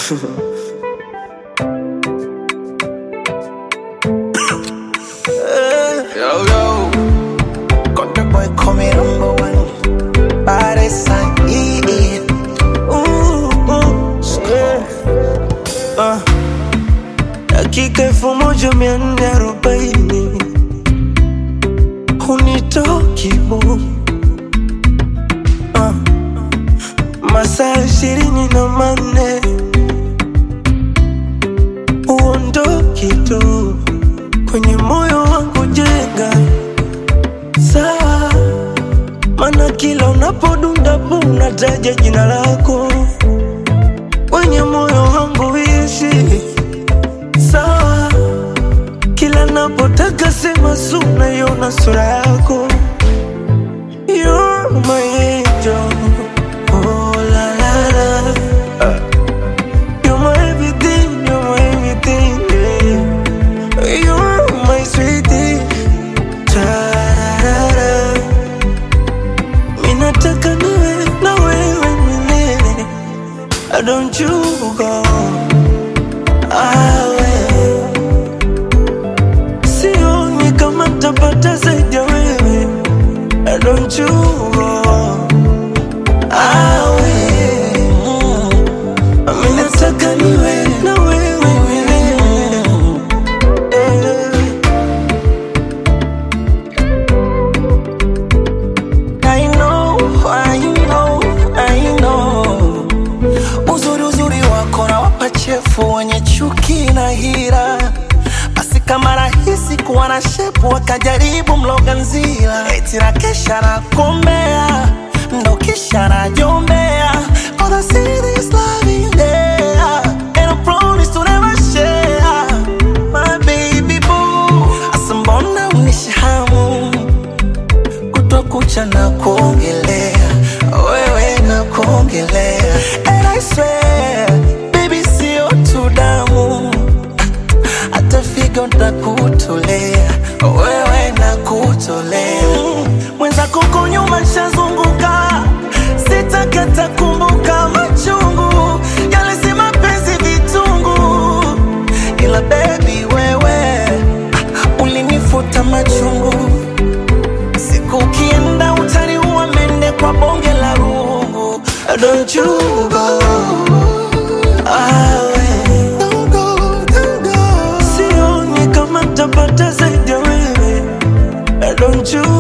Yo, yo. Got the boy coming number one. Baddest and EE. Ooh, ooh, yeah. Ah, dakika elfu moja mia nne arobaini hunitoki bu Ah, masaa ishirini na manne uondoki tu kwenye moyo wangu jenga sawa, mana kila unapodunda bu unataja jina lako kwenye moyo wangu ishi sawa, kila napotaka sema su naiona sura yako. You're my angel, oh la la la. You're my everything, you're my everything, yeah. You're my sweetie, tarara. Mimi nataka niwe na wewe milele. Don't you go awe sioni kama ntapata zaidi ya wewe Don't you go awe Mimi nataka niwe na wewe milele Eh. I know, I know, I know. Uzuri uzuri wako na wapachefu wenye chuki na hira basi kama rahisi kuwa na shepu wakajaribu mloga nzila eti na kesha na kombea ndo kisha na jombea All I see is love in there And I promise to never share My baby boo Asa mbona unishahamu kutwa kucha na kuongelea wewe na kuongelea and I swear baby sio tu damu hata figo ntakutolea wewe na kutolea mwenzako ko nyuma nshazunguka sitakata kumbuka machungu yale si mapenzi vitungu ila bebi wewe ah, ulinifuta machungu siku ukienda utaniua mende kwa bonge la rungu Don't you go awe Don't go, don't go. sioni kama ntapata zaidi ya wewe Don't you